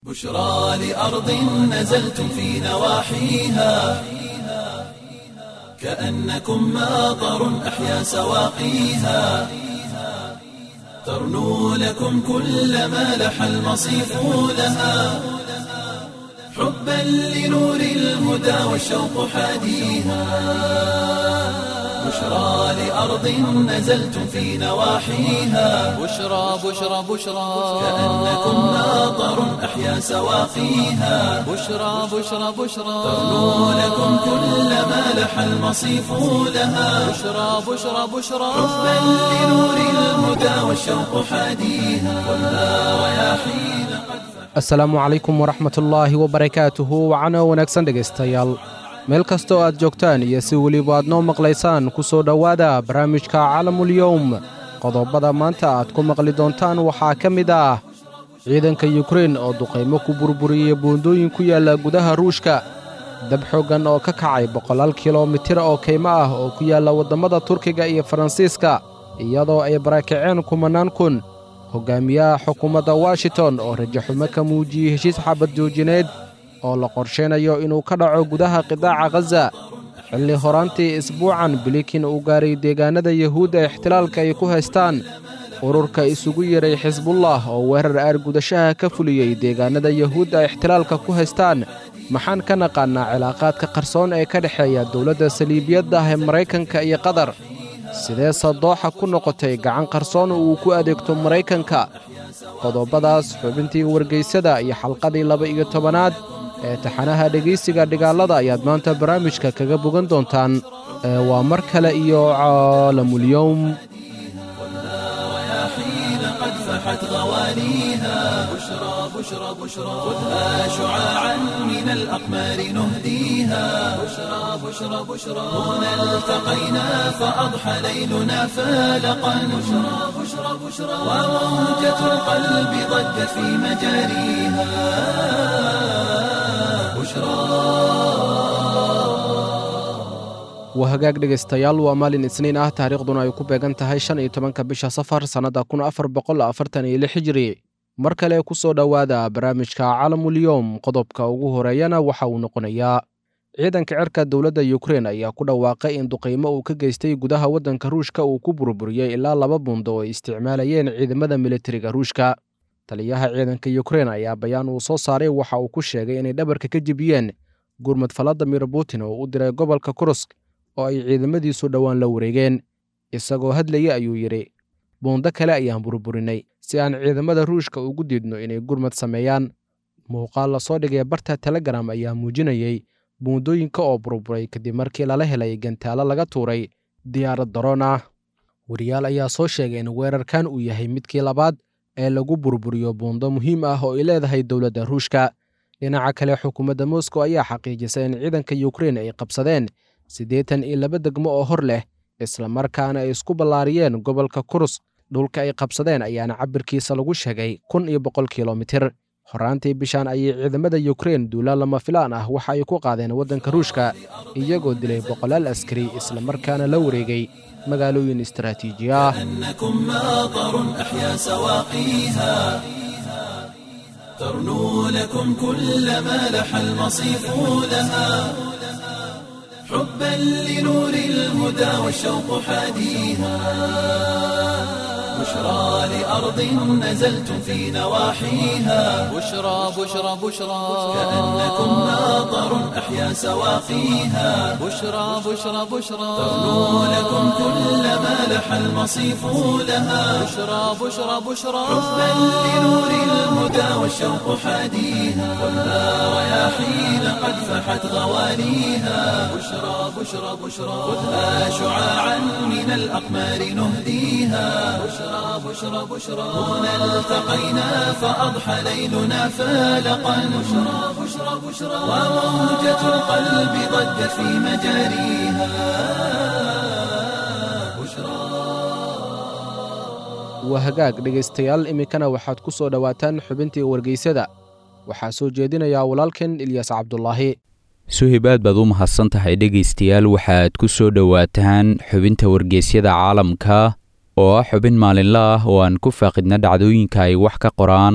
بشرى لأرض نزلتم في نواحيها كأنكم ماطر أحيا سواقيها ترنو لكم كل ما لح المصيف لها حبا لنور الهدى والشوق حاديها بشرى لأرض نزلتم في نواحيها بشرى بشرى بشرى كأنكم ماطر أحيا سواقيها بشرى بشرى بشرى ترنو لكم كل ما لح المصيف لها بشرى بشرى بشرى حبا لنور الهدى والشوق حاديها والنار رياحين قد asalaamu calaykum waraxmatullaahi wabarakaatuhu wacano wanaagsan dhegaystayaal meel kastoo aad joogtaan iyo si weliba aad noo maqlaysaan ku soo dhowaada barnaamijka calamulyowm qodobada maanta aad ku maqli doontaan waxaa ka mid ah ciidanka yukrein oo duqaymo ku burburiyey buundooyin ku yaalla gudaha ruushka dab xooggan oo ka kacay boqolaal kilomitir oo kaymo ah oo ku yaalla waddammada turkiga iyo faransiiska iyadoo ay barakaceen kumannaan kun hoggaamiyaha xukuumadda washington oo rajaxumo ka muujiyey heshiis xabad joojineed oo la qorshaynayo inuu ka dhaco gudaha qidaaca khaza xilli horaantii isbuucan bilikin uu gaaray deegaannada yuhuudda ixtilaalka ay ku haystaan ururka isugu yeray xisbullah oo weerar aargudashaha ka fuliyey deegaannada yuhuudda ixtilaalka ku haystaan maxaan ka naqaannaa cilaaqaadka qarsoon ee ka dhexeeya dowladda saliibiyadda ah ee maraykanka iyo qatar sidee sadooxa ku noqotay gacan qarsoon uu ku adeegto maraykanka qodobadaas xubintii wargaysada iyo xalqadii laba-iyo tobanaad ee taxanaha dhegaysiga dhigaalada ayaad maanta barnaamijka kaga bogan doontaan ee waa mar kale iyo caalamulyowm رياحين قد فحت غوانيها بشرى بشرى بشرى خذها شعاعا من الأقمار نهديها بشرى بشرى بشرى هنا التقينا فأضحى ليلنا فالقا بشرى بشرى بشرى وموجة القلب ضجت في مجاريها بشرى waa hagaag dhegaystayaal waa maalin isniin ah taariikhduna ay ku beegan tahay shan iyo tobanka bisha safar sannadda kun afar boqol afartan iyo lix hijiri mar kale ku soo dhowaada barnaamijka calamulyowm qodobka ugu horeeyana waxa uu noqonayaa ciidanka cirka dowladda yukrein ayaa ku dhawaaqay in duqaymo uu ka geystay gudaha waddanka ruushka uu ku burburiyey ilaa laba buundo oo ay isticmaalayeen ciidamada militariga ruushka taliyaha ciidanka yukrein ayaa bayaan uu soo saaray waxa uu ku sheegay inay dhabarka ka jebiyeen gurmad valadimir putin oo u diray gobolka kurusk oo ay ciidamadiisu dhowaan la wareegeen isagoo hadlaya ayuu yidhi buundo kale ayaan burburinay si aan ciidamada ruushka ugu diidno inay gurmad sameeyaan muuqaal lasoo dhigay barta telegram ayaa muujinayey buundooyinka oo burburay kadib markii lala helay gantaalo laga tuuray diyaarad daroon ah wariyaal ayaa soo sheegay in weerarkan uu yahay midkii labaad ee lagu burburiyo buundo muhiim ah oo ay leedahay dowladda ruushka dhinaca kale xukuumadda moscow ayaa xaqiijisay in ciidanka yukrein ay qabsadeen siddeetan iyo laba degmo oo hor leh islamarkaana ay isku ballaariyeen gobolka kurus dhulka ay qabsadeen ayaana cabirkiisa lagu sheegay kun iyo boqol kilomitir horaantii bishaan ayay ciidamada yukrein duula lama filaan ah waxa ay ku qaadeen waddanka ruushka iyagoo dilay boqolaal askari islamarkaana la wareegay magaalooyin istaraatiiji ah أنكم ماطر أحيا سواقيها ترنو لكم كل ما لح المصيف لها حبا لنور الهدى والشوق حاديها بشرى لأرض نزلتم في نواحيها بشرى بشرى بشرى كأنكم ماطر أحيا سواقيها بشرى بشرى بشرى ترنو لكم كل ما لح المصيف لها بشرى بشرى بشرى حبا لنور الهدى والشوق حاديها والنار رياحين قد فحت غوانيها بشرى بشرى بشرى خذها شعاعا من الأقمار نهديها بشرى بشرى بشرى هنا التقينا فأضحى ليلنا فالقا بشرى بشرى بشرى وموجة القلب ضجت في مجاريها بشرى waa hagaag dhegaystayaal iminkana waxaad ku soo dhowaataan xubintii wargeysada waxaa soo jeedinayaa walaalkan ilyas cabdulaahi suhib aad baad u mahadsan tahay dhegaystayaal waxaad ku soo dhowaataan xubinta wargeysyada caalamka oo ah xubin maalinle ah oo aan ku faaqidna dhacdooyinka ay wax ka qoraan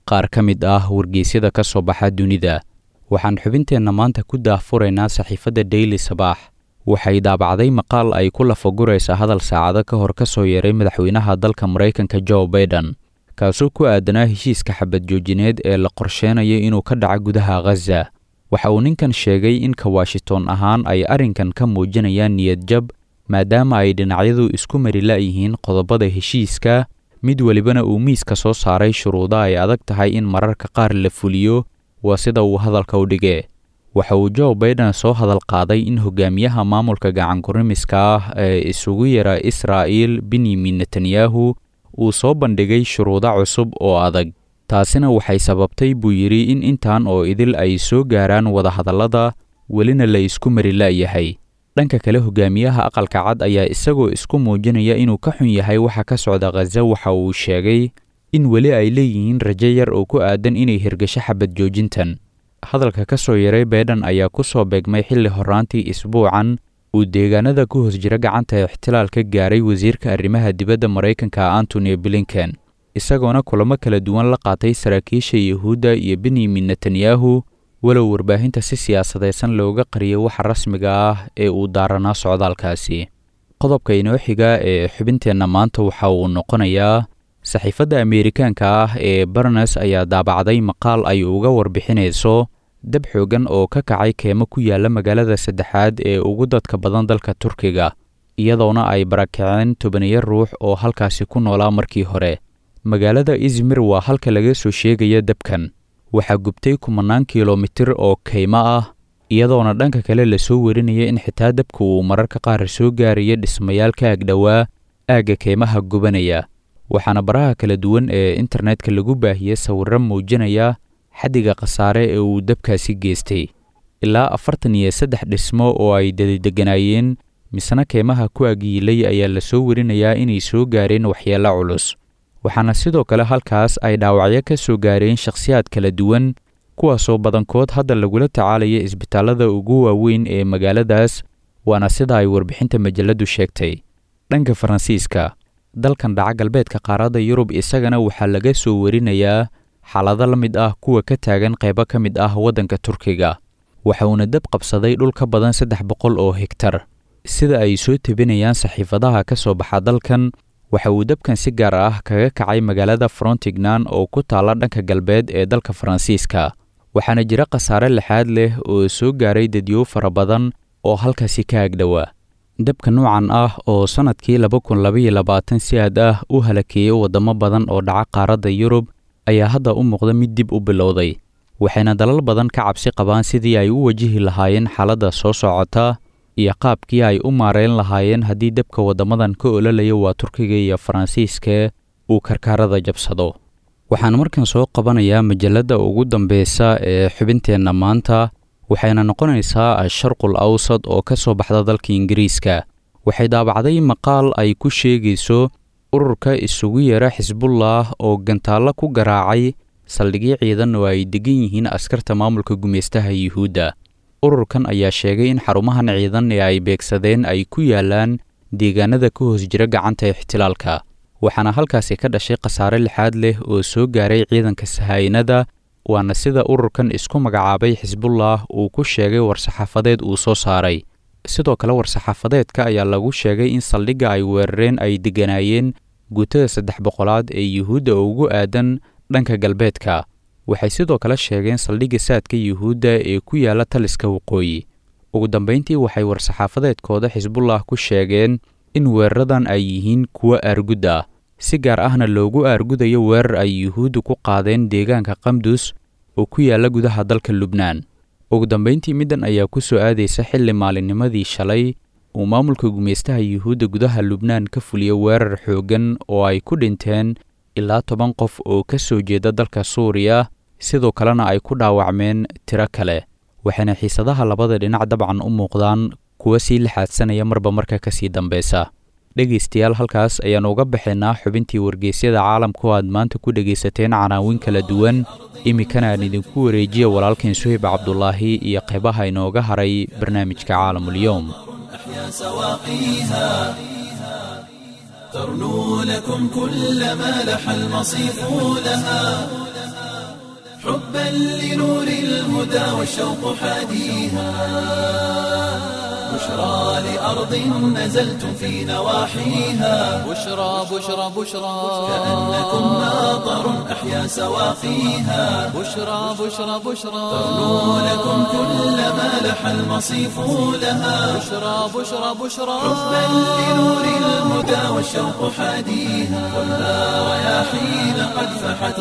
qaar ka mid ah wargeysyada ka soo baxa dunida waxaan xubinteenna maanta ku daahfuraynaa saxiifadda daily sabaax waxay daabacday maqaal ay ku lafaguraysa hadal saacado ka hor ka soo yeeray madaxweynaha dalka maraykanka jo baiden kaasoo ku aadanaa heshiiska xabad joojineed ee la qorsheenaya inuu ka dhaco gudaha khaza waxa uu ninkan sheegay in ka washington ahaan ay arrinkan ka muujinayaan niyad jab maadaama ay dhinacyadu isku mari la'yihiin qodobada heshiiska mid welibana uu miiska soo saaray shuruudo ay adag tahay in mararka qaar la fuliyo waa sida uu hadalka u dhigee waxa uu jo baiden soo hadal qaaday in hogaamiyaha maamulka gacankurimiska ah ee isugu yara israa'il benyamin netanyahu uu soo bandhigay shuruudo cusub oo adag taasina waxay sababtay buu yidhi in intan oo idil ay soo gaaraan wadahadallada welina la isku mari la'yahay dhanka kale hogaamiyaha aqalka cad ayaa isagoo isku muujinaya inuu ka xun yahay waxa ka socda khaza waxa uu sheegay in weli ay leeyihiin rajo yar oo ku aadan inay hirgasho xabad joojintan hadalka ka soo yaray baiden ayaa ku soo beegmay xilli horraantii isbuucan uu deegaanada ku hoos jira gacanta ixtilaal ka gaaray wasiirka arrimaha dibadda maraykanka antony blinken isagoona kulamo kala duwan la qaatay saraakiisha yuhuudda iyo benyamin netanyahu walow warbaahinta si siyaasadaysan looga qariyay waxa rasmiga ah ee uu daaranaa socdaalkaasi qodobka inoo xiga ee xubinteenna maanta waxa uu noqonayaa saxiifadda ameerikaanka ah ee barnes ayaa daabacday maqaal ay uga warbixinayso dab xoogan oo ka kacay keemo ku yaalla magaalada saddexaad ee ugu dadka badan dalka turkiga iyadoona ay barakaceen tobaniyo ruux oo halkaasi ku noolaa markii hore magaalada izmir waa halka laga soo sheegaya dabkan waxaa gubtay kumanaan kilomitir oo kaymo ah iyadoona dhanka kale lasoo warinaya in xitaa dabka uu mararka qaar soo gaaraya dhismayaal ka agdhowaa aagga kaymaha gubanaya waxaana baraha kala duwan ee internetka lagu baahiyey sawirro muujinaya xaddiga khasaare ee uu dabkaasi geystay ilaa afartan iyo saddex dhismo oo ay dadideganaayeen misna keymaha ku agyiilay ayaa lasoo warinayaa inay soo gaareen waxyeello culus waxaana sidoo kale halkaas ay dhaawacyo ka soo gaareen shakhsiyaad kala duwan kuwaasoo badankood hadda lagula tacaalaya isbitaallada ugu waaweyn ee magaaladaas waana sida ay warbixinta majalladdu sheegtay dhanka faransiiska dalkan dhaca galbeedka qaaradda yurub isagana waxaa laga soo warinayaa xaalado la mid ah kuwa ka taagan qaybo ka mid ah waddanka turkiga waxa uuna dab qabsaday dhul ka badan saddex boqol oo hegtar sida ay soo tebinayaan saxiifadaha ka soo baxa dalkan waxa uu dabkan si gaar ah kaga kacay magaalada frontignan oo ku taalla dhanka galbeed ee dalka faransiiska waxaana jira khasaare lixaad leh oo soo gaaray dadyow fara badan oo halkaasi ka agdhowaa dabka noocan ah oo sannadkii laba kun labaiyo labaatan si aad ah u halakeeyey waddamo badan oo dhaca qaaradda yurub ayaa hadda u muuqda mid dib u bilowday waxayna dalal badan ka cabsi qabaan sidii ay u wajihi lahaayeen xaaladda soo socota iyo qaabkii ay u maareyn lahaayeen haddii dabka waddamadan ka ololaya waa turkiga iyo faransiiska uu karkaarada jabsado waxaan markan soo qabanayaa majalladda ugu dambeysa ee xubinteenna maanta waxayna noqonaysaa asharqul awsad oo ka soo baxda dalka ingiriiska waxay daabacday maqaal ay ku sheegayso ururka isugu yeera xisbullah oo gantaallo ku garaacay saldhigyo ciidan oo ay degan yihiin askarta maamulka gumeystaha yuhuudda ururkan ayaa sheegay in xarumahan ciidan ee ay beegsadeen ay ku yaalaan deegaanada ka hoos jira gacanta ixtilaalka waxaana halkaasi ka dhashay khasaare lixaad leh oo soo gaaray ciidanka sahaynada waana sida ururkan isku magacaabay xisbullah uu ku sheegay war-saxaafadeed uu soo saaray sidoo kale war-saxaafadeedka ayaa lagu sheegay in saldhigga ay weerareen ay degganaayeen guutada saddex boqolaad ee yuhuudda ugu aadan dhanka galbeedka waxay sidoo kale sheegeen saldhigga saadka yuhuudda ee ku yaalla taliska waqooyi ugu dambayntii waxay war-saxaafadeedkooda xisbullah ku sheegeen in weeraradan ay yihiin kuwo aargud ah si gaar ahna loogu aargudayo weerar ay yuhuuddu ku qaadeen deegaanka qamdus oo ku yaalla gudaha dalka lubnaan ugu dambayntii middan ayaa ku soo aadaysa xilli maalinnimadii shalay uu maamulka gumeystaha yuhuudda gudaha lubnaan ka fuliya weerar xooggan oo ay ku dhinteen ilaa toban qof oo ka soo jeeda dalka suuriya sidoo kalena ay ku dhaawacmeen tiro kale waxayna xiisadaha labada dhinac dabcan u muuqdaan kuwa sii lixaadsanaya marba marka ka sii dambeysa dhegaystayaal halkaas ayaannu uga baxaynaa xubintii wargeysyada caalamka oo aad maanta ku dhegaysateen canaawin kala duwan iminkana aan idinku wareejiya walaalkeen suhayb cabdulaahi iyo qaybaha inooga haray barnaamijka caalamulyoom ترنو لكم كل ما لح المصيف لها حبا لنور الهدى والشوق حاديها بشرى لأرض نزلتم في نواحيها بشرى بشرى بشرى كأنكم ماطر أحيا سواقيها بشرى بشرى بشرى تغنو لكم كل ما لح المصيف لها بشرى بشرى بشرى حبا لنور الهدى والشوق حاديها خذها رياحين قد فحت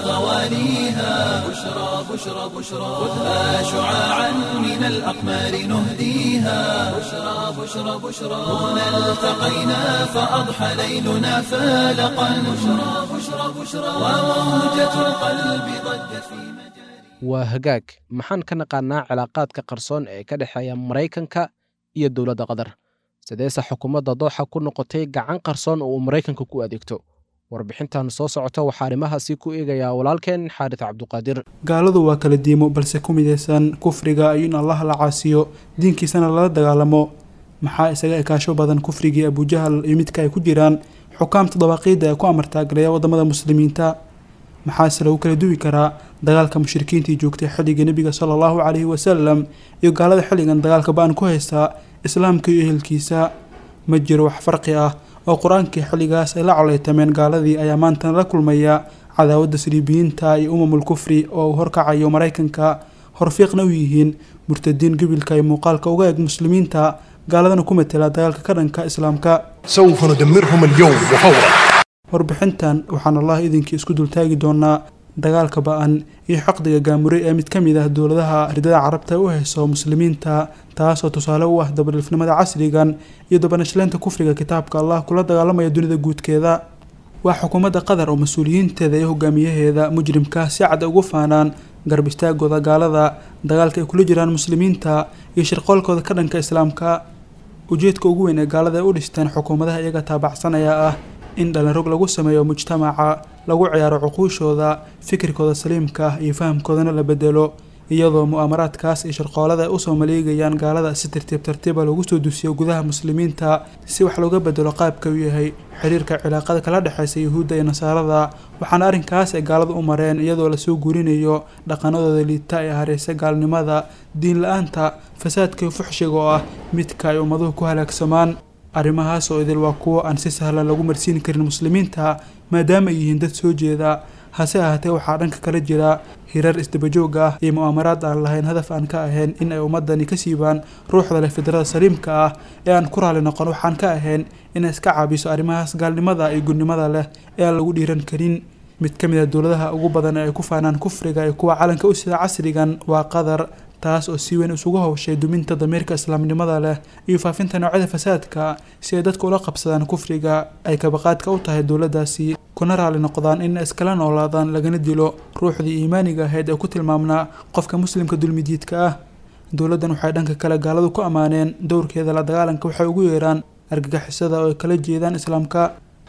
غواليها بشرى بشرى بشرى خذها شعاعا من الأقمار نهديها بشرى بشرى بشرى هنا التقينا فأضحى ليلنا فالقا بشرى بشرى بشرى وموجة القلب ضجت في مجاري waa hagaag maxaan ka naqaanaa cilaaqaadka qarsoon ee ka dhexeeya maraykanka iyo dowladda qatar sideese xukuumadda dooxa ku noqotay gacan qarsoon oo uu maraykanka ku adeegto warbixintan soo socota waxaa arrimahaasi ku eegayaa walaalkeen xaaris cabduqaadir gaaladu waa kala diimo balse ku midaysan kufriga iyo in allah la caasiyo diinkiisana lala dagaalamo maxaa isaga ekaasho badan kufrigii abujahal iyo midka ay ku jiraan xukaamta dabaaqiidda ee ku amartaagaleeya wadamada muslimiinta maxaase lagu kala duwi karaa dagaalka mushrikiintii joogtay xilliga nebiga sala allahu caleyhi wasalam iyo gaalada xilligan dagaalka ba-an ku haystaa islaamka iyo ehelkiisa ma jiro wax farqi ah oo qur-aankii xilligaas ay la coleytameen gaaladii ayaa maantana la kulmaya cadaawadda saliibiyiinta iyo umamul kufri oo uu horkacayo maraykanka horfiiqna u yihiin murtadiin gebilka iyo muuqaalka uga eeg muslimiinta gaaladana ku matela dagaalka ka dhanka islaamka سوف ندمرهم اليوم وفورا warbixintan waxaan allah idinkii isku dultaagi doonaa dagaalka ba-an iyo xaqdiga gaamure ee mid ka mid ah dowladaha ridada carabta u hayso muslimiinta taasoo tusaale u ah dabadhifnimada casrigan iyo dabanashleynta kufriga kitaabka allah kula dagaalamaya dunida guudkeeda waa xukuumadda qatar oo mas-uuliyiinteeda iyo hogaamiyaheeda mujrimka si cad ugu faanaan garb istaagooda gaalada dagaalka ay kula jiraan muslimiinta iyo shirqoolkooda ka dhanka islaamka ujeedka ugu weyn ee gaalada ay u dhisteen xukuumadaha iyaga taabacsanaya ah in dhalinrog lagu sameeyo mujtamaca lagu ciyaaro cuquushooda fikirkooda saliimka ah iyo fahamkoodana la bedelo iyadoo mu'aamaraadkaas iyo shirqoolada ay usoo maleegayaan gaalada si tartiib tartiiba lagu soo dusiyo gudaha muslimiinta si wax looga bedelo qaabka uu yahay xiriirka cilaaqada kala dhexeysa yuhuudda iyo nasaarada waxaana arrinkaas ay gaalada u mareen iyadoo lasoo guurinayo dhaqanadooda liita ee hareysa gaalnimada diin la-aanta fasaadka iyo fuxshiga oo ah midka ay ummaduhu ku halaagsamaan arrimahaas oo idil waa kuwo aan si sahlan lagu marsiin karin muslimiinta maadaama ay yihiin dad soo jeeda hase ahaatee waxaa dhanka kala jira hirar isdabajoog ah iyo mu'aamaraad aan lahayn hadaf aan ka ahayn in ay ummadani ka siibaan ruuxda leh fidrada saliimka ah ee aan ku raali noqon waxaan ka ahayn inay iska caabiso arrimahaas gaalnimada iyo gudnimada leh ee aan lagu dhiiran karin mid ka mid a dowladaha ugu badan ee ay ku faanaan kufriga iyo kuwa calanka u sida casrigan waa qatar taas oo si weyn isugu howshay duminta damiirka islaamnimada leh iyo faafinta noocyada fasaadka si ay dadka ula qabsadaan kufriga ay kabaqaadka u tahay dowladdaasi kuna raali noqdaan in iskala noolaadaan lagana dilo ruuxdii iimaaniga ahayd ee ku tilmaamnaa qofka muslimka dulmidiidka ah dowladdan waxay dhanka kale gaaladu ku ammaaneen dowrkeeda la dagaalanka waxay ugu yeeraan argagixisada oo ay kala jeedaan islaamka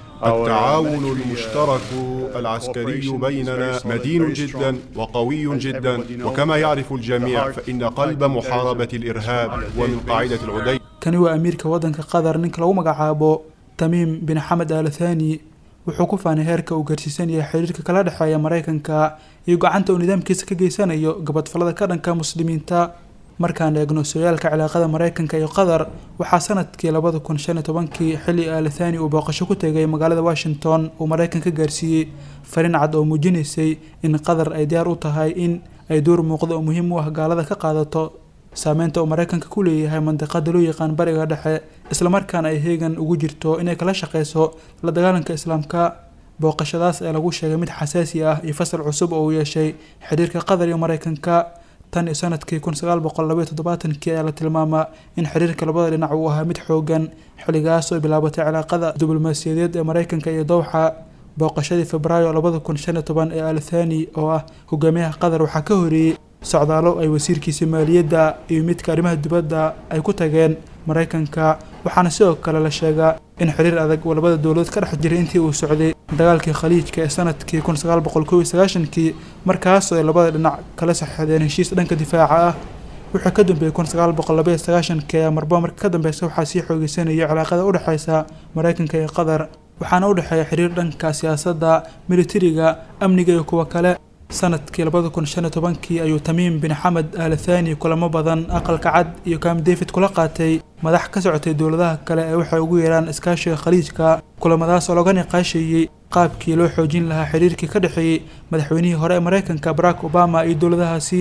التعاون المشترك العسكري بيننا مدين جدا وقوي جدا وكما يعرف الجميع فإن قلب محاربة الإرهاب ومن قاعدة العدي kani waa amiirka waddanka qatar ninka lagu magacaabo tamiim bin xamed al thani wuxuu ku faanay heerka uu gaarsiisan yahay xiriirka kala dhexeeya maraykanka iyo gacanta uu nidaamkiisa ka geysanayo gabadfalada ka dhanka muslimiinta markaan eegno sooyaalka cilaaqada maraykanka iyo qatar waxaa sanadkii labada kun shan iyo tobankii xilli al thani uu booqasho ku tegay magaalada washington uu maraykan ka gaarsiiyey fariin cad oo muujinaysay in qatar ay diyaar u tahay in ay door muuqda oo muhiim u ah gaalada ka qaadato saameynta uu maraykanka ku leeyahay mandiqada loo yaqaan bariga dhexe islamarkaana ay heegan ugu jirto inay kala shaqeyso la dagaalanka islaamka booqashadaas ee lagu sheegay mid xasaasi ah iyo fasal cusub oo uu yeeshay xiriirka qatar iyo maraykanka tan iyo sanadkii kun sagaal boqol labaiyo toddobaatankii ayaa la tilmaamaa in xiriirka labada dhinac uu ahaa mid xoogan xilligaas oo bilaabatay cilaaqada diblomaasiyadeed ee maraykanka iyo dowxa booqashadii febraayo labada kun shan iyo toban ee al thani oo ah hogaamiyaha qatar waxaa ka horeeyey socdaalo ay wasiirkiisa maaliyadda iyo midka arrimaha dibadda ay ku tageen maraykanka waxaana sidoo kale la sheegaa in xiriir adag uu labada dowladood ka dhex jiray intii uu socday dagaalkii khaliijka ee sanadkii kun sagaal boqol kow iyo sagaashankii markaasoo ay labada dhinac kala saxeedeen heshiis dhanka difaaca ah wuxuu ka dambeeyey kun sagaal boqol labaiyo sagaashankii ayaa marba marka ka dambeysa waxaa sii xoogeysanayay cilaaqada u dhexeysa maraykanka iyo qatar waxaana u dhexeeya xiriir dhanka siyaasadda militariga amniga iyo kuwa kale sanadkii labada kun shan iyo tobankii ayuu tamiim bin xamed al thani kulamo badan aqalka cad iyo kam david kula qaatay madax ka socotay dowladaha kale ee waxay ugu yeeraan iskaashiga khaliijka kulamadaas oo laga niqaasheeyey qaabkii loo xoojin lahaa xiriirkii ka dhexeeyey madaxweynihii hore ee maraykanka barack obama iyo dowladahaasi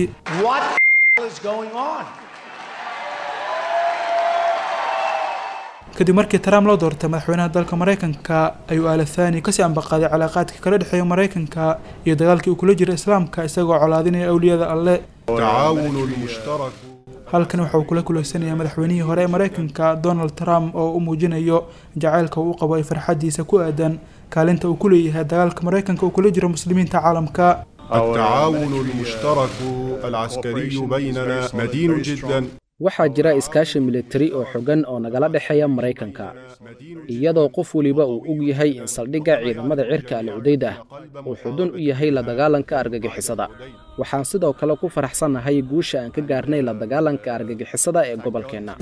kadib markii trump loo doortay madaxweynaha dalka maraykanka ayuu al thani kasii ambaqaaday calaaqaadkii kala dhexeeya maraykanka iyo dagaalkii uu kula jira islaamka isagoo colaadinaya awliyada alle التعاون المشترك halkan waxa uu kula kuleysanayaa madaxweynihii hore ee maraykanka donald trump oo u muujinayo jacaylka uu u qabo ay farxadiisa ku aadan kaalinta uu ku leeyahay dagaalka maraykanka uu kula jiro muslimiinta caalamka التعاون المشترك العسكري بيننا مدين جدا waxaa jira iskaashi militari oo xogan oo nagala dhexeeya maraykanka iyadoo qof weliba uu og yahay in saldhigga ciidamada cirka al cudayd ah uu xudun u yahay la dagaalanka argagixisada waxaan sidoo kale ku faraxsannahay guusha aan ka gaarnay la dagaalanka argagixisada ee gobolkeenna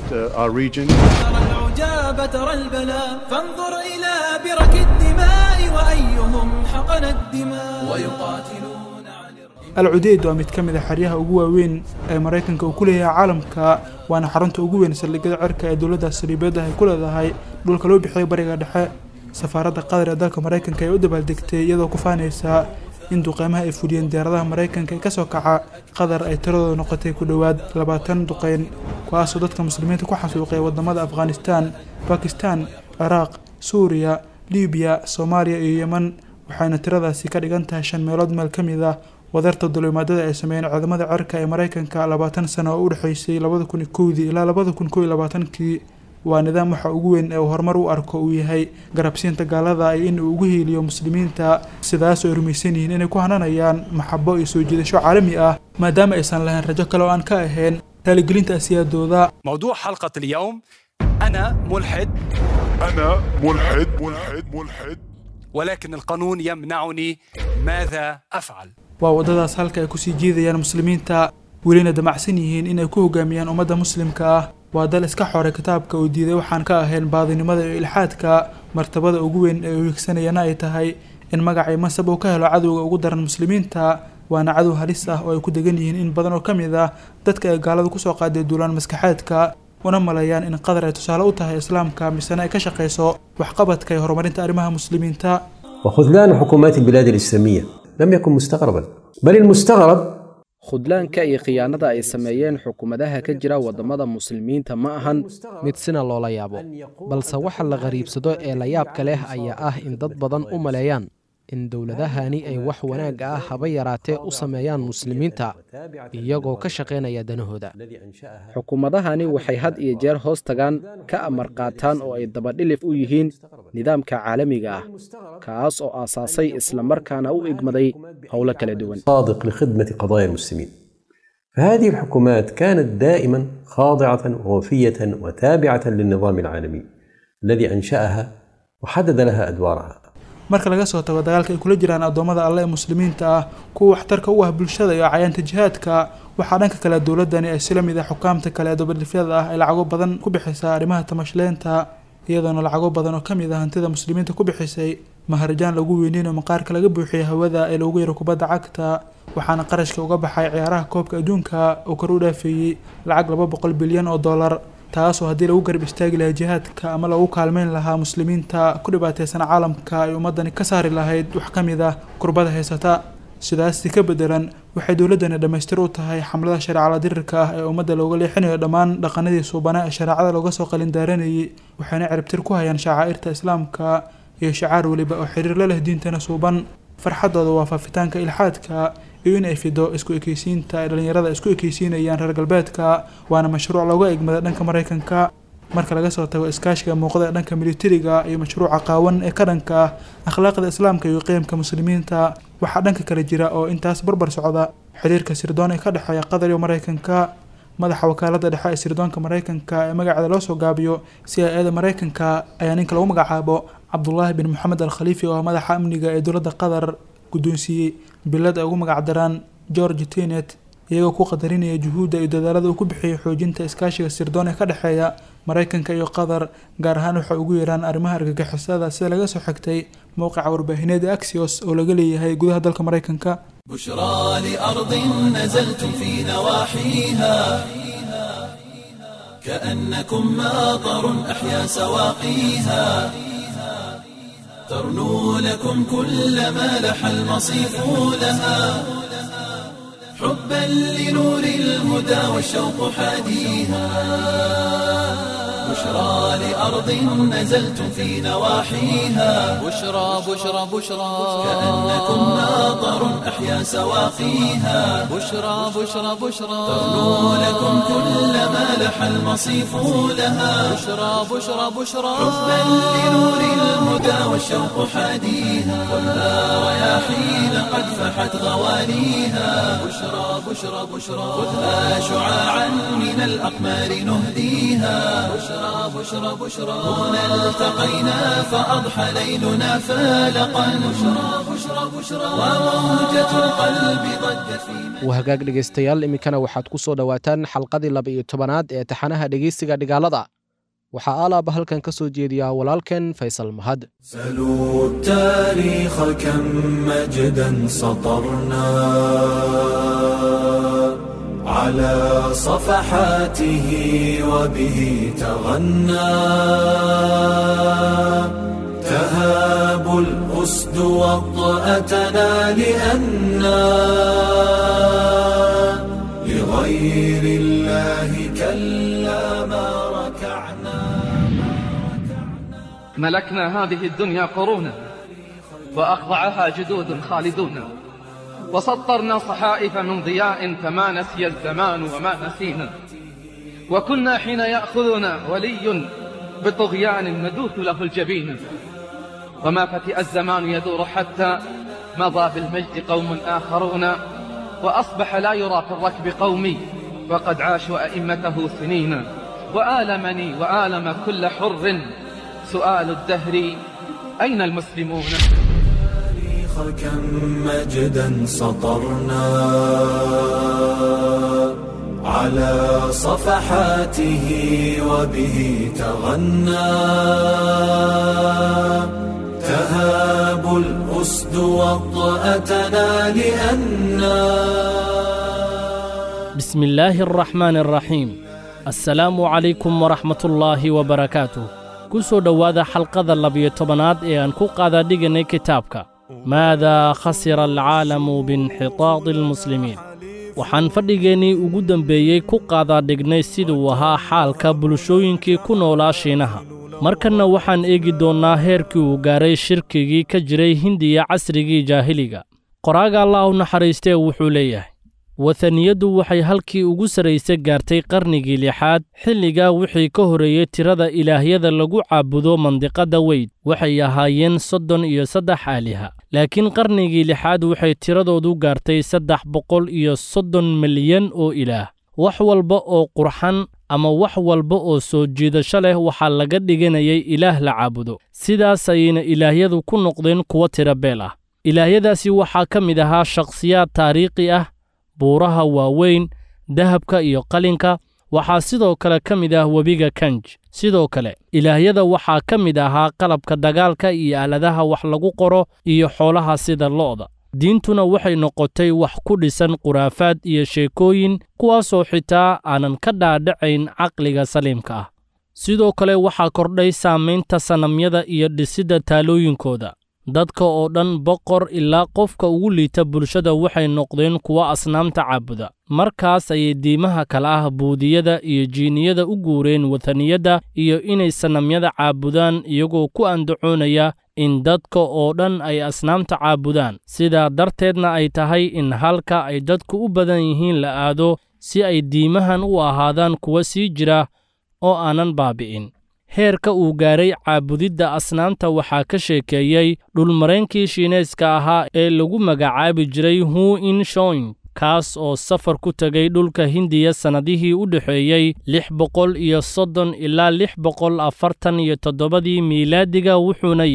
ترى العجاب ترى البلاء فانظر إلى برك الدماء وأيهم حقن الدماء ويقاتلون عن al cudeyd waa mid ka mid a xeryaha ugu waaweyn ee maraykanka uu ku leeyahay caalamka waana xarunta ugu weyn saldhigyada cirka ee dowladda saliibeedda ay ku leedahay dhulka loo bixiyay bariga dhexe safaaradda qatar ee dalka maraykanka ee u dabaaldegtay iyadoo ku faanaysa in duqeymaha ay fuliyeen diyaaradaha maraykanka ee kasoo kaca qatar ay tiradooda noqotay ku dhowaad labaatan duqeyn kuwaasoo dadka muslimiinta ku xasuuqay wadamada afghanistan bakistan ciraaq suuriya libiya soomaaliya iyo yeman waxayna tiradaasi ka dhigan tahay shan meelood meel ka mid ah wadarta dulimaadada ay sameeyeen ciidamada cirka ee maraykanka labaatan sano oo u dhexeysay labada kun iyo kowdii ilaa labada kun kow iyo labaatankii waa nidaam waxa ugu weyn ee uu horumar u arko uu yahay garabsiinta gaalada iyo in uu ugu hiiliyo muslimiinta sidaas oo ay rumaysan yihiin inay ku hananayaan maxabo iyo soo jiidasho caalami ah maadaama aysan lahayn rajo kale oo aan ka ahayn raaligelinta asiyaadooda موضوع حلقة اليوم أنا ملحد أنا ملحد ملحد ملحد ولكن القانون يمنعني ماذا أفعل waa waddadaas halka ay kusii jiidayaan muslimiinta welina damacsan yihiin inay ku hogaamiyaan ummadda muslimka ah waa dal iska xoray kitaabka uu diiday waxaan ka ahayn baadinimada iyo ilxaadka martabada ugu weyn ee uu higsanayana ay tahay in magacay masab uu ka helo cadowga ugu daran muslimiinta waana cadow halis ah oo ay ku degan yihiin in badan oo ka mid ah dadka ay gaalada kusoo qaaday duulaan maskaxeedka una maleeyaan in qatar ay tusaale u tahay islaamka misena ay ka shaqayso waxqabadka iyo horumarinta arrimaha muslimiinta وخذلان حكومات البلاد الإسلامية لم يكن مستغربا بل المستغرب khudlaanka iyo khiyaanada ay sameeyeen xukuumadaha ka jira waddamada muslimiinta ma ahan mid sina loola yaabo balse waxa la qariibsado ee la yaabka leh ayaa ah in dad badan u maleeyaan in dowladahani ay wax wanaagga ah haba yaraatee u sameeyaan muslimiinta iyagoo ka shaqaynaya danahooda xukuumadahani waxay had iyo jeer hoos tagaan ka amar qaataan oo ay dabadhilif u yihiin nidaamka caalamiga ah kaas oo aasaasay islamarkaana u igmaday howlo kala duwan صادق لخدمة قضايا المسلمين فهذه الحكومات كانت دائما خاضعة ووفية وتابعة للنظام العالمي الذي أنشأها وحدد لها أدوارها marka laga soo tago dagaalka ay kula jiraan addoommada alle ee muslimiinta ah kuwa waxtarka u ah bulshada iyo cayaanta jihaadka waxaa dhanka kale dowladani ay sila mid ah xukaamta kale ee dabadhifyada ah ay lacago badan ku bixisaa arrimaha tamashleenta iyadoona lacago badan oo ka mid ah hantida muslimiinta ku bixisay maharajaan lagu weyneynayo maqaarka laga buuxiyay hawada ee loogu yaro kubadda cagta waxaana qarashka uga baxay ciyaaraha koobka adduunka oo kor u dhaafeeyey lacag laba boqol bilyan oo dollar taasoo haddii lagu garab istaagi lahaa jihaadka ama lagu kaalmeyn lahaa muslimiinta ku dhibaateysan caalamka ay ummadani ka saari lahayd wax ka mid ah kurbada haysata sidaasi ka bedelan waxay dowladdani dhammaystir u tahay xamlada shareecada dirirka ah ee ummadda looga leexinayo dhammaan dhaqanadii suubana ee shareecada looga soo qalindaaranayay waxayna ciribtir ku hayaan shacaa'irta islaamka iyo shacaar weliba oo xiriir la leh diintana suuban farxadooda waa faafitaanka ilxaadka iyo in ay fido isku ekeysiinta ay dhallinyarada isku ekeysiinayaan reer galbeedka waana mashruuc looga egmada dhanka maraykanka marka laga soo tago iskaashiga muuqda ee dhanka militariga iyo mashruuca qaawan ee ka dhanka ah akhlaaqda islaamka iyo qiyamka muslimiinta waxaa dhanka kale jira oo intaas barbar socda xiriirka sirdoon ee ka dhexeeya qatar iyo maraykanka madaxa wakaalada dhexe ee sirdoonka maraykanka ee magaceeda loo soo gaabiyo c i eda maraykanka ayaa ninka lagu magacaabo cabdulaahi bin moxamed al khaliifi oo ah madaxa amniga ee dowladda qatar guddoonsiiyey bilad ay ugu magacdaraan george tenet iyagoo ku qadarinaya juhuudda iyo dadaalada uu ku bixiyay xoojinta iskaashiga sirdoon ee ka dhexeeya maraykanka iyo qatar gaar ahaan waxay ugu yeeraan arrimaha argagixisada sida laga soo xigtay mowqica warbaahineed ee axios oo laga leeyahay gudaha dalka maraykanka بشرى لأرض نزلتم في نواحيها كأنكم ماطر أحيا سواقيها ترنو لكم كل ما لح المصيف لها حبا لنور الهدى والشوق حاديها بشرى لأرض نزلتم في نواحيها بشرى بشرى بشرى كأنكم ماطر أحيا سواقيها بشرى بشرى بشرى ترنو لكم كل ما لح المصيف لها بشرى بشرى بشرى حبا لنور الهدى والشوق حاديها كلها رياحين قد فحت غواليها بشرى بشرى بشرى خذها شعاعا من الأقمار نهديها بشرى بشرى بشرى هنا التقينا فأضحى ليلنا فالقا بشرى بشرى بشرى وموجة القلب ضجت في wahagaag dhegaystayaal iminkana waxaad ku soo dhowaataan xalqadii laba iyo tobanaad ee taxanaha dhegaysiga dhigaalada waxaa alaaba halkan ka soo jeediyaa walaalkeen faysal mahad سلوا التاريخ كم مجدا سطرنا على صفحاته وبه تغنى تهاب الأسد وطأتنا لأنا لغير الله كلا ما ركعنا ملكنا هذه الدنيا قرونا وأخضعها جدود خالدون وسطرنا صحائف من ضياء فما نسي الزمان وما نسينا وكنا حين يأخذنا ولي بطغيان ندوث له الجبين وما فتئ الزمان يدور حتى مضى بالمجد قوم آخرون وأصبح لا يرى في الركب قومي وقد عاشوا أئمته سنين وآلمني وآلم كل حر سؤال الدهر أين المسلمون التاريخ كم مجدا سطرنا على صفحاته وبه تغنى تهاب الأسد وطأتنا لأنا بسم الله الرحمن الرحيم السلام عليكم ورحمة الله وبركاته ku soo dhowaada xalqada labiyo tobanaad ee aan ku qaada dhiganay kitaabka maadaa khasira alcaalamu biinxitaadi almuslimiin waxaan fadhigeennii ugu dembeeyey ku qaadaa dhignay siduu ahaa xaalka bulshooyinkii ku noolaa shiinaha markanna waxaan eegi doonnaa heerkii uu gaaray shirkigii ka jiray hindiya casrigii jaahiliga qoraaga allah u naxariistee wuxuu leeyahay wataniyaddu waxay halkii ugu sarraysa gaartay qarnigii lixaad xilligaa wixii ka horreeyey tirada ilaahyada lagu caabudo mandiqadda weyd waxay ahaayeen soddon iyo saddex aaliha laakiin qarnigii lixaad waxay tiradoodu gaartay saddex boqol iyo soddon milyan oo ilaah wax walba oo qurxan ama wax walba oo soo jiidasho leh waxaa laga dhiganayay ilaah la caabudo sidaas ayayna ilaahyadu ku noqdeen kuwo tira beel ah ilaahyadaasi waxaa ka mid ahaa shakhsiyaad taariikhi ah buuraha waaweyn dahabka iyo qalinka waxaa sidoo kale ka mid ah webiga kanj sidoo kale ilaahyada waxaa ka mid ahaa qalabka dagaalka iyo aaladaha wax lagu qoro iyo xoolaha sida lo'da diintuna waxay noqotay wax ku dhisan khuraafaad iyo sheekooyin kuwaasoo xitaa aanan ka dhaadhacayn caqliga saliimka ah sidoo kale waxaa kordhay saamaynta sanamyada iyo dhisidda taalooyinkooda dadka oo dhan boqor ilaa qofka ugu liita bulshada waxay noqdeen kuwo asnaamta caabuda markaas ayay diimaha kale ah buudiyada iyo jiiniyada u guureen wataniyadda iyo inay sanamyada caabudaan iyagoo ku andacoonaya in dadka oo dhan ay asnaamta caabudaan sidaa darteedna ay tahay in halka ay dadku u badan yihiin la aado si ay diimahan u ahaadaan kuwa sii jira oo aanan baabi'in heerka uu gaaray caabudidda asnaamta waxaa ka sheekeeyey dhulmaraynkii shiinayska ahaa ee lagu magacaabi jiray hu in shoing kaas oo safar ku tegay dhulka hindiya sannadihii u dhexeeyey lix boqol iyo soddon ilaa lix boqol afartan iyo toddobadii miilaadiga wuxuuna yidhi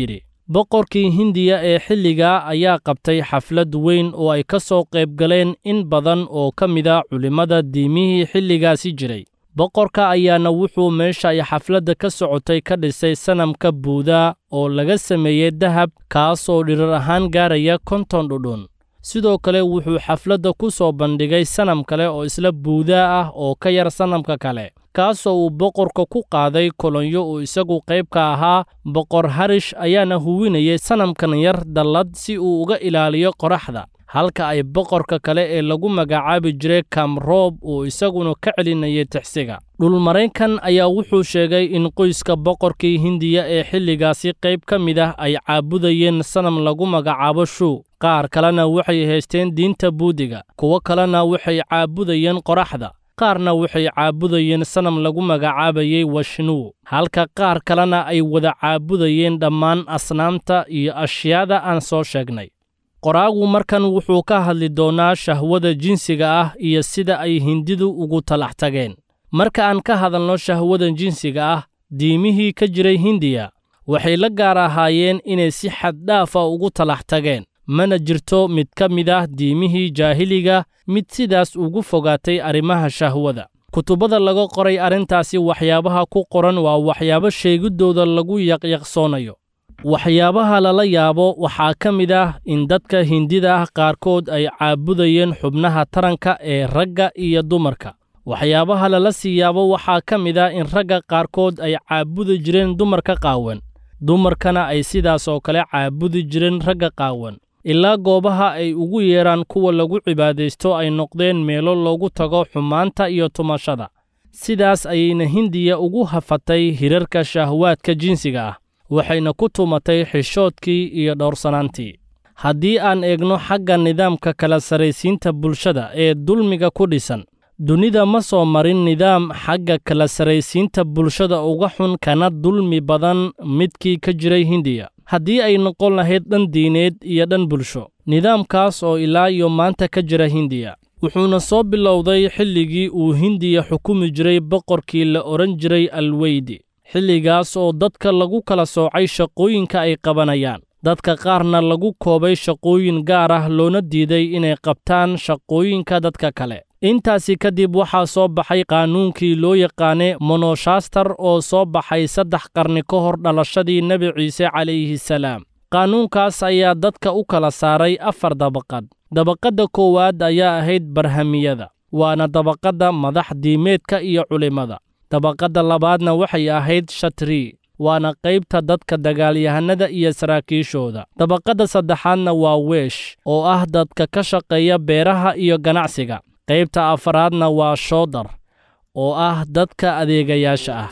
boqorkii hindiya ee xilligaa ayaa qabtay xaflad weyn oo ay ka soo qayb galeen in badan oo ka mid a culimmada diimihii xilligaasi jiray boqorka ayaana wuxuu meesha ay xafladda ka socotay ka dhisay sanamka buudaa oo laga sameeyey dahab kaasoo dhirar ahaan gaaraya konton dhudhun sidoo kale wuxuu xafladda ku soo bandhigay sanam kale oo isla buudaa ah oo ka yar sanamka kale kaasoo uu boqorka ku qaaday kolonyo uu isagu qayb ka ahaa boqor harish ayaana huwinayay sanamkan yar dallad si uu uga ilaaliyo qoraxda halka ay boqorka kale ee lagu magacaabi jiray kamroob uu isaguna ka celinayay tixsiga dhulmaraykan ayaa wuxuu sheegay in qoyska boqorkii hindiya ee xilligaasi qayb ka mid ah ay caabudayeen sanam lagu magacaabo shuu qaar kalena waxay haysteen diinta buudiga kuwo kalena waxay caabudayeen qoraxda qaarna waxay caabudayeen sanam lagu magacaabayey washnuu halka qaar kalena ay wada caabudayeen dhammaan asnaamta iyo ashyaada aan soo sheegnay qoraagu markan wuxuu ka hadli doonaa shahwada jinsiga ah iyo sida ay hindidu ugu talax tageen marka aan ka hadalno shahwada jinsiga ah diimihii ka jiray hindiya waxay la gaar ahaayeen inay si xaddhaafa ugu talax tageen mana jirto mid ka mid ah diimihii jaahiliga mid sidaas ugu fogaatay arrimaha shahwada kutubada laga qoray arrintaasi waxyaabaha ku qoran waa waxyaabo sheegiddooda lagu yaqyaqsoonayo waxyaabaha lala yaabo waxaa ka mid ah in dadka hindida ah qaarkood ay caabudayeen xubnaha taranka ee ragga iyo dumarka waxyaabaha lala sii yaabo waxaa ka mid ah in ragga qaarkood ay caabudi jireen dumarka qaawan dumarkana ay sidaas oo kale caabudi jireen ragga qaawan ilaa goobaha ay ugu yeedhaan kuwa lagu cibaadaysto ay noqdeen meelo loogu tago xumaanta iyo tumashada sidaas ayayna hindiya ugu hafatay hirarka shahwaadka jinsiga ah waxayna ku tumatay xishoodkii iyo dhowrsanaantii haddii aan eegno xagga nidaamka kala sarraysiinta bulshada ee dulmiga ku dhisan dunida ma soo marin nidaam xagga kala sarraysiinta bulshada uga xun kana dulmi badan midkii ka jiray hindiya haddii ay noqon lahayd dhan diineed iyo dhan bulsho nidaamkaas oo ilaa iyo maanta ka jira hindiya wuxuuna soo bilowday xilligii uu hindiya xukumi jiray boqorkii la odhan jiray alweydi xilligaas oo dadka lagu kala soocay shaqooyinka ay qabanayaan dadka qaarna lagu koobay shaqooyin gaar ah loona diiday inay qabtaan shaqooyinka dadka kale intaasi kadib waxaa soo baxay qaanuunkii loo yaqaane monoshastar oo soo baxay saddex qarni ka hor dhalashadii nebi ciise calayhi salaam qaanuunkaas ayaa dadka u kala saaray afar dabaqad dabaqadda koowaad ayaa ahayd barhamiyada waana dabaqadda madax diimeedka iyo culimmada dabaqadda labaadna waxay ahayd shatrii waana qaybta dadka dagaalyahanada iyo saraakiishooda dabaqadda saddexaadna waa weesh oo ah dadka ka shaqeeya beeraha iyo ganacsiga qaybta afaraadna waa shoodar oo ah dadka adeegayaasha ah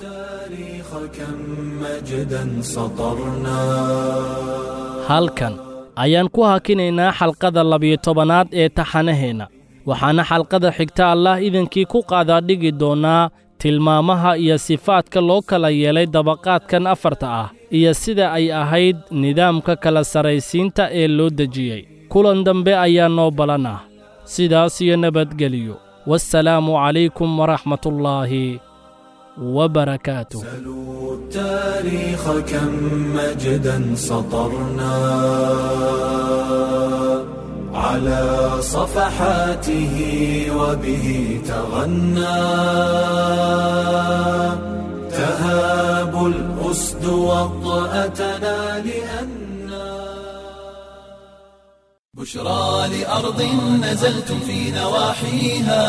halkan ayaan ku hakinaynaa xalqada labiyo tobanaad ee taxanaheenna waxaana xalqada xigta allah idankii ku qaadaa dhigi doonnaa tilmaamaha iyo sifaadka loo kala yeelay dabaqaadkan afarta ah iyo sida ay ahayd nidaamka kala sarraysiinta ee loo dejiyey kulan dambe ayaa noo balan ah sidaas iyo nabadgeliyo waassalaamu calaykum waraxmatullaahi وبركاته سلوا التاريخ كم مجدا سطرنا على صفحاته وبه تغنى تهاب الأسد وطأتنا لأنا بشرى لأرض نزلتم في نواحيها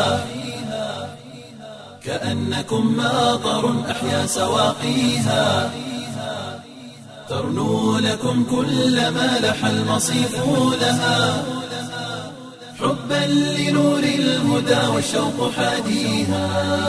كأنكم ماطر أحيا سواقيها ترنو لكم كل ما لح المصيف لها حبا لنور الهدى والشوق حاديها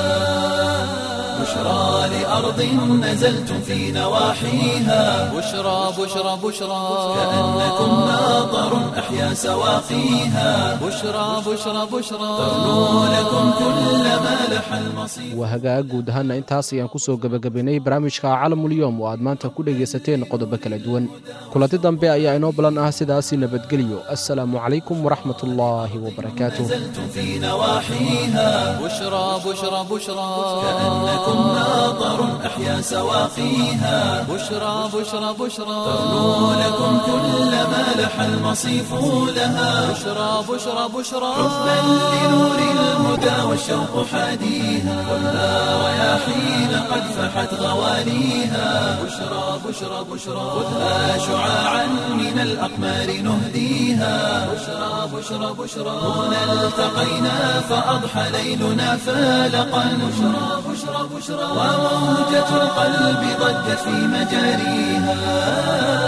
بشرى لأرض نزلتم في نواحيها بشرى بشرى بشرى كأنكم ماطر أحيا سواقيها بشرى بشرى بشرى ترنو لكم كل ما لح المصيف المصيف waa hagaag guud ahaana intaas ayaan ku soo gebagabaynay barnaamijka calamulyoom oo aad maanta ku dhegaysateen qodobo kala duwan kulanti dambe ayaa inoo balan ah sidaasi nabadgelyo assalaamu calaykum waraxmat ullaahi wabarakaatuh نزلت في نواحيها بشرى بشرى بشرى كأنكم ناظر أحيا سواقيها بشرى بشرى بشرى تغنو لكم كل ما لح المصيف لها بشرى بشرى بشرى حبا لنور الهدى والشوق حاديها كلها رياحين قد فحت غواليها بشرى بشرى بشرى خذها شعاعا من الأقمار نهديها بشرى بشرى بشرى هنا التقينا فأضحى ليلنا فالقا بشرى بشرى بشرى وموجة القلب ضجت في مجاريها